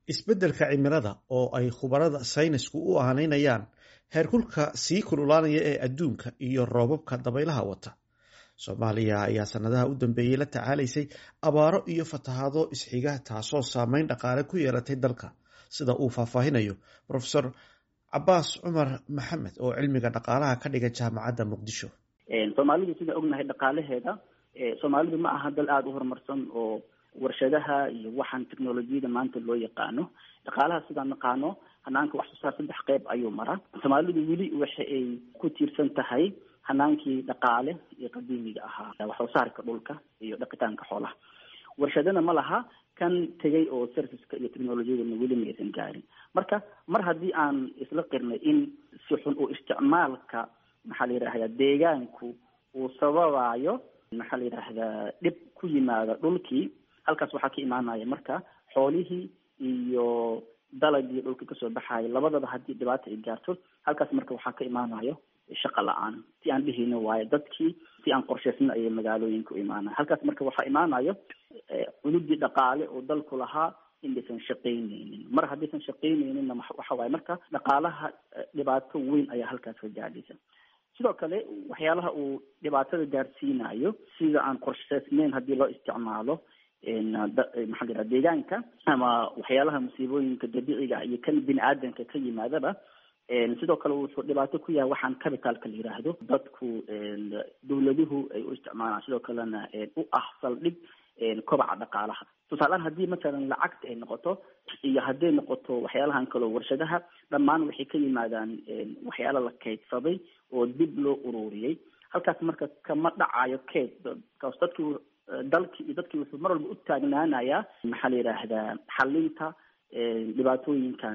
isbeddelka cimilada oo ay khubarada saynisku u aanaynayaan heerkulka sii kululaanaya ee adduunka iyo roobabka dabaylaha wata soomaaliya ayaa sanadaha u dambeeyey la tacaalaysay abaaro iyo fatahaado isxiga taasoo saameyn dhaqaale ku yeelatay dalka sida uu faahfaahinayo profesor cabaas cumar maxamed oo cilmiga dhaqaalaha ka dhiga jaamacadda muqdisho soomaalidu sida ognahay dhaqaalaheeda soomaalidu ma aha dal aada u horumarsan oo warshadaha iyo waxaan technolojiyada maanta loo yaqaano dhaqaalaha sidaan naqaano hanaanka wax soo saar saddex qeyb ayuu maraa soomaalidu weli waxa ay ku tiirsan tahay hanaankii dhaqaale iyo qadiimiga ahaa wax soo saarka dhulka iyo dhaqitaanka xoolaha warshadana ma laha kan tegay oo serviceka iyo technolojiyadana weli ma aysan gaarin marka mar haddii aan isla qirnay in si xun u isticmaalka maxaa la yidhahdaa deegaanku uu sababayo maxaa la yidhaahdaa dhib ku yimaada dhulkii halkaas waxaa ka imaanaya marka xoolihii iyo dalagii dhulka kasoo baxayo labadaba haddii dhibaata ay gaarto halkaas marka waxaa ka imaanayo shaqa la-aan si aan dhihino waayo dadkii si aan qorshaysna ayay magaalooyinka u imaanaya halkaas marka waxaa imaanayo cududii dhaqaale oo dalku lahaa inaysan shaqaynaynin mar haddaysan shaqaynayninna waxa waaye marka dhaqaalaha dhibaato weyn ayaa halkaas ka gaadhaysa sidoo kale waxyaalaha uu dhibaatada gaarsiinayo sida aan qorshaysnayn haddii loo isticmaalo maxaa la yidhaha deegaanka ama waxyaalaha musiibooyinka dabiiciga iyo kan bini aadanka ka yimaadaba sidoo kale wuxuu dhibaato ku yahay waxaan capitalka la yiraahdo dadku dawladuhu ay u isticmaalaan sidoo kalena u ah saldhig kobaca dhaqaalaha tusaalehaan haddii matalan lacagta ay noqoto iyo hadday noqoto waxyaalahan kaleo warshadaha dhammaan waxay ka yimaadaan waxyaala la kaydsaday oo dib loo ururiyey halkaas marka kama dhacayo kayd kaas dadki dalkii iyo dadkii wuxuu mar walba u taagnaanayaa maxaa la yidhaahdaa xalinta dhibaatooyinkan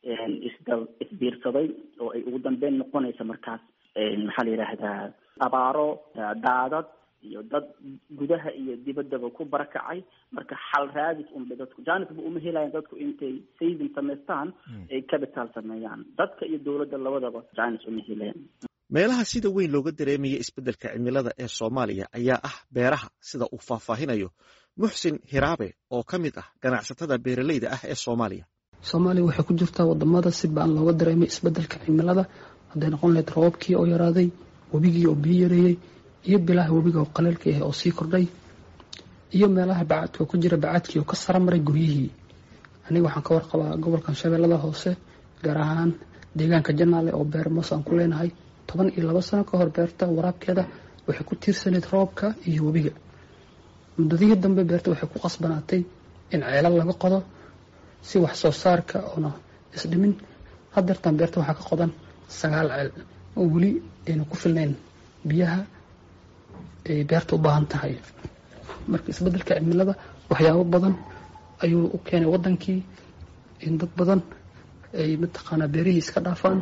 isda isbiirsaday oo ay ugu dambeyn noqonaysa markaas maxaa la yidhaahdaa abaaro daadad iyo dad gudaha iyo dibaddaba ku barakacay marka xal raadis unbay dadku janisba uma helayan dadku intay saving samaystaan ay capital sameeyaan dadka iyo dowladda labadaba janis uma helayan meelaha sida weyn looga dareemaya isbeddelka cimilada ee soomaaliya ayaa ah beeraha sida uu faahfaahinayo muxsin hiraabe oo ka mid ah ganacsatada beeraleyda ah ee soomaaliya soomaaliya waxay ku jirtaa wadamada si baan looga dareemay isbeddelka cimilada hadday noqon lahayd roobabkii oo yaraaday webigii oo biyo yareeyey iyo bilaha webiga oo qaleelka ah oo sii kordhay iyo meelaha bacadka ku jira bacadkii oo ka sara maray guryihii aniga waxaan ka warqabaa gobolkan shabeellada hoose gaar ahaan deegaanka janaale oo beer moos aan ku leenahay toban iyo laba sano ka hor beerta waraabkeeda waxay ku tiirsanayd roobka iyo webiga muddadihii dambe beerta waxay ku qasbanaatay in ceelal laga qodo si wax soo saarka oona isdhimin hadeertaan beerta waxaa ka qodan sagaal ceel oo weli ayna ku filnayn biyaha ay beerta u baahan tahay marka isbeddelka cimilada waxyaabo badan ayuu u keenay waddankii in dad badan ay mataqaanaa beerihii iska dhaafaan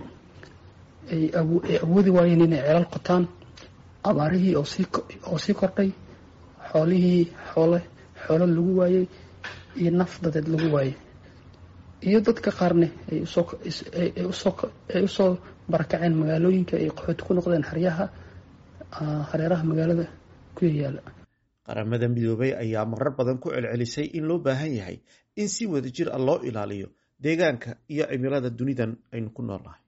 ay awoodi waayeen inay ceelal qotaan abaarihii oo sii kordhay xoolihii xoole xoolo lagu waayey iyo naf dadeed lagu waayey iyo dadka qaarne ay usoo barakaceen magaalooyinka ay qaxooti ku noqdeen haryaha hareeraha magaalada ku yayaala qaramada midoobay ayaa marar badan ku celcelisay in loo baahan yahay in si wada jir ah loo ilaaliyo deegaanka iyo cimilada dunidan aynu ku noolnahay